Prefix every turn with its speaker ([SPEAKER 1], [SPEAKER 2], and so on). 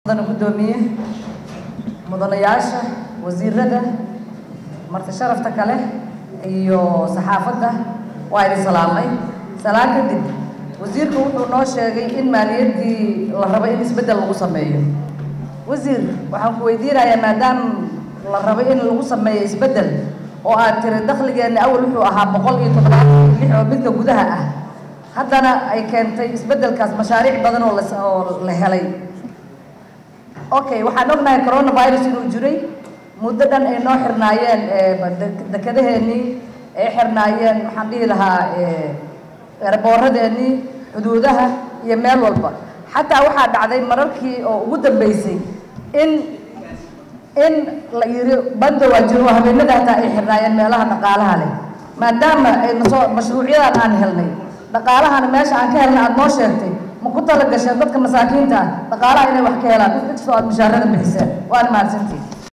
[SPEAKER 1] mudana guddoomiye mudanayaasha wasiirada marti sharafta kale iyo saxaafadda waa idin salaamay salaan kadib wasiirku wuxuu noo sheegay in maaliyaddii la rabo in isbeddel lagu sameeyo wasiir waxaan ku weydiinayaa maadaama la rabo in lagu sameeyo isbeddel oo aad tiri dakhligeenna awal wuxuu ahaa boqol iyo toddobaatan iyo lix oo midka gudaha ah haddana ay keentay isbeddelkaas mashaariic badan oo las oo la helay okay waxaan ognahay coronavirus inuu jiray muddo dhan ay noo xirnaayeen dekedaheenii ay xirnaayeen maxaan dhihi lahaa erbooradeenii xuduudaha iyo meel walba xataa waxaa dhacday mararkii oo ugu dambeysay in in la yiri banda waa jiro oo habeenada hataa ay xirnaayeen meelaha dhaqaalaha leh maadaama ay nasoo mashruucyadan aan helnay dhaqaalahana meesha aan ka helnay aada noo sheegtay ma ku tala gasheen dadka masaakiinta ah dhaqaalaha inay wax ka helaan inkastoo aada mushaarada bixiseen waana mahadsantiin